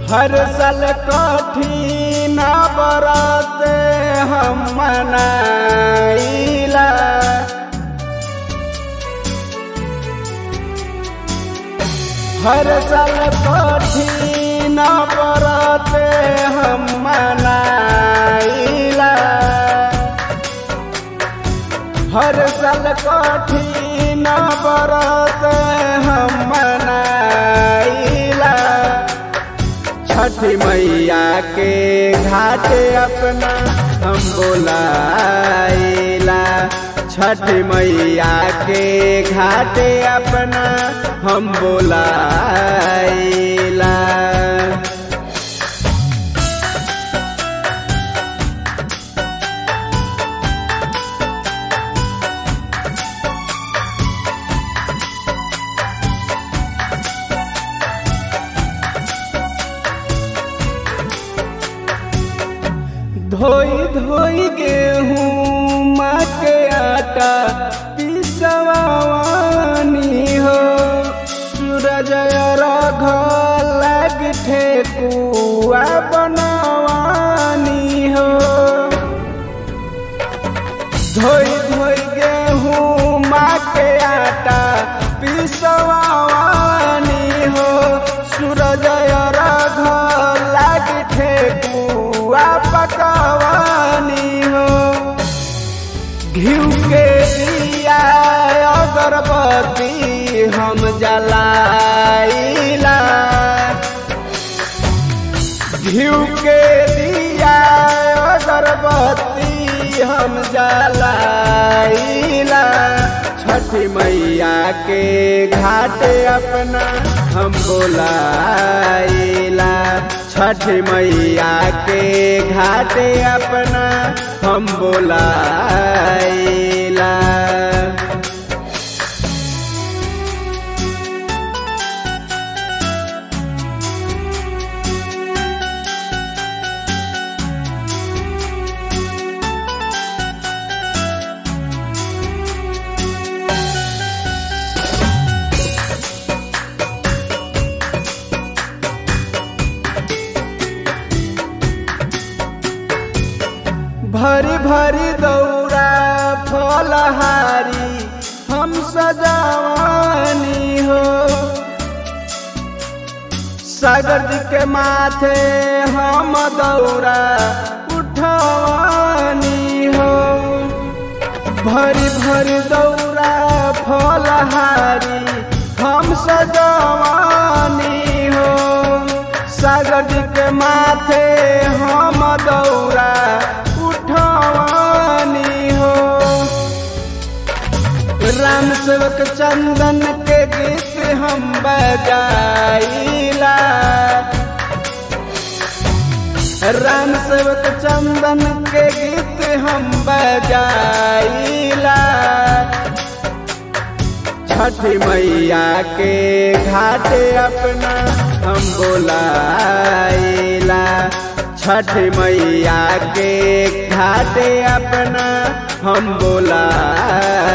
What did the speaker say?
हर साल कठिन बरत हम मनाइला हर साल कठिन बरत हम मनाइला हर साल कठिन बरत हम मनाइला छठी मैया के घाट अपना हम बोलाइला छठी मैया के घाट अपना हम बोलाइला धोई धोई गेहूँ के आटा पिसवानी हो सूरज रघ लग ठेकुआ बनवानी हो धोई धोई गेहूँ के आटा पिसवानी हो सूरज रघ लग ठेकुआ पकवानी हो घिउ के दिया अगरबत्ती हम जलाइला घिउ के दिया अगरबत्ती हम जलाइला छठी मैया के घाट अपना हम बोलाइला छठी मैया के घाट अपना हम बोलाइला भरी भरी दौरा फलहारी हम सजावानी हो सागर जी के माथे हम दौरा उठवानी हो भरी भरी दौरा फलहारी हम सजावानी हो सागर जी के माथे हम दौरा उठवानी हो राम सेवक चंदन के गीत हम बजाइला राम सेवक चंदन के गीत हम बजाइला छठी मैया के घाट अपना हम बोलाइला छठी मैया के घाट अपना हम बोला